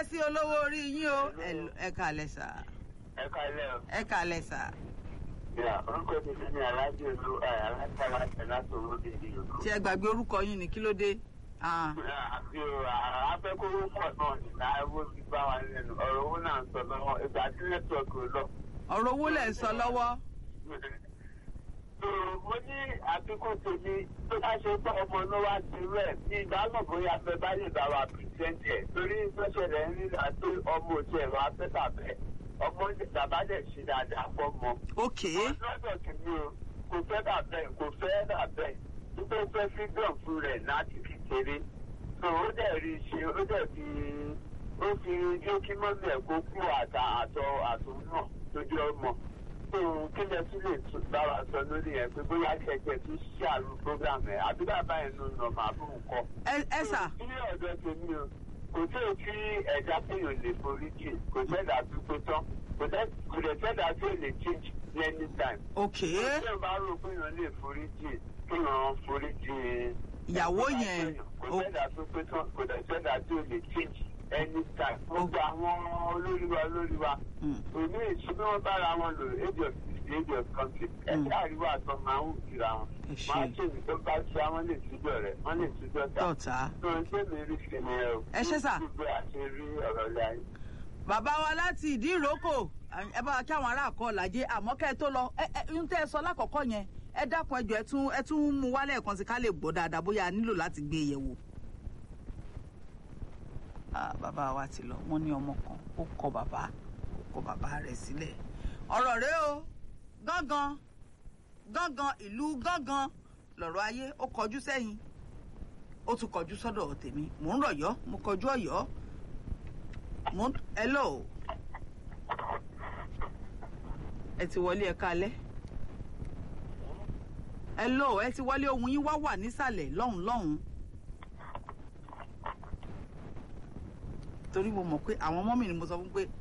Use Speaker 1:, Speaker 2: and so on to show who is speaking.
Speaker 1: dé sí olówó orí yín o Ẹ- ẹ kàlẹ́ sà
Speaker 2: ẹ kálẹ́ o.
Speaker 1: ẹ kàlẹ́ sà
Speaker 2: Ìyá orúkọ mi ti ní alájọ olú alájà láti láti owó dèjì yòókù.
Speaker 1: tí ẹ gbàgbé orúkọ yín ni kí ló dé Ah,
Speaker 2: Àbí o afẹ́kọ̀ọ́ pọ̀ náà nígbà owó ti bá wa lẹ́nu ọ̀rọ̀ owó náà ń sọ lọ́wọ́ ìgbà tí nẹ́tíwọ̀kì ò lọ.
Speaker 1: ọ̀rọ̀ owó lẹ̀ ń sọ lọ́wọ́
Speaker 2: So, mo ní àfikún tèmi tó bá ṣe pé ọmọ náà wá sí rẹ̀ ní ìdáhùn bóyá fẹ́ bá lè bá wa pìrìsẹ́ǹtì ẹ̀ torí ìgbésẹ̀lẹ̀ ń rí àti ọmọ òtí ẹ̀rọ afẹ́tàbẹ́ ọmọ bàbá dẹ̀ ṣe dáadáa fọ́ mọ́.
Speaker 1: ok
Speaker 2: lọ́dọ̀ tèmi o kò fẹ́ bàbẹ́ kò fẹ́ bàbẹ́ nígbà tó fẹ́ freedom fún rẹ̀ láti fi kéré so ó dẹ̀ rí i ṣe ó dẹ̀ fi ó fi yóò kí mọ́mí ẹ̀ kó kú àtà àtọ àtò náà lójú ọmọ so kí lẹ tún lè tún bá wa sọ lórí ẹ pé bóyá kẹ̀kẹ́ tún ṣàrù program ẹ̀ àbí bàbá ẹ̀ ló nà máa fún nǹkan.
Speaker 1: ẹ ẹ sà
Speaker 2: Ilé ọ̀dọ́ tèmi o, kò tí ò kí ẹja péyàn lè forí jì, kò sẹ́dá tó tó tán, kò dẹ́- kò dẹ̀ sẹ́dá tó lè change ní anytime.
Speaker 1: ok
Speaker 2: Tí ò bá rò péyàn lè forí jì, kéèyàn forí jì.
Speaker 1: Ìyàwó yẹn,
Speaker 2: Kò
Speaker 1: o-
Speaker 2: sẹ́dá tó pé tán, kò dẹ̀ sẹ́dá tó lè change anytime. Gbogbo àwọn olórí wa olórí wa,
Speaker 1: Mm.
Speaker 2: òní ìṣúná wọn bára wọn lò age of sixty age of conflict. Ẹ̀ka àríwá àtọ́ máa ń kíra wọn.
Speaker 1: Ẹ ṣé.
Speaker 2: Máa ṣèlú tó bá ṣe àwọn lè túbọ̀ rẹ̀, wọ́n lè túbọ̀ tà
Speaker 1: tọ̀tà
Speaker 2: ẹ
Speaker 1: ṣé sà. bàbá wa láti ìdí ìrókò ẹ bá wa kí àwọn ará àkọ làjẹ àmọ́ kẹ́ ẹ tó lọ ẹ ẹ ń tẹ́ ẹ sọ lákọ̀ọ́kọ́ yẹn ẹ dákun ẹjọ́ ẹ tún ẹ tún mú wálé ẹ̀kan sí ká lè gbọ́ dáadáa bóyá a nílò láti gbé e yẹ̀ wò. Ah, bàbá wa ti lọ wọ́n ní ọmọ kan ó kọ bàbá ó kọ bàbá rẹ̀ sílẹ̀ ọ̀rọ̀ rẹ o gángan gángan ìlú gángan lọ̀rọ̀ ayé ó kọjú sẹ́yìn ó tún kọjú sọ́dọ̀ tèmi mò ń rọ̀yọ́ mo kọjú ọ̀yọ́ mo ń hello ẹ ti wọlé ẹ kálẹ́ hello ẹ ti wọlé ohun yín wá wà nísàlẹ̀ lọ́hùn lọ́hùn torí mo mọ̀ pé àwọn ọmọ mi ni mo sọ fún pé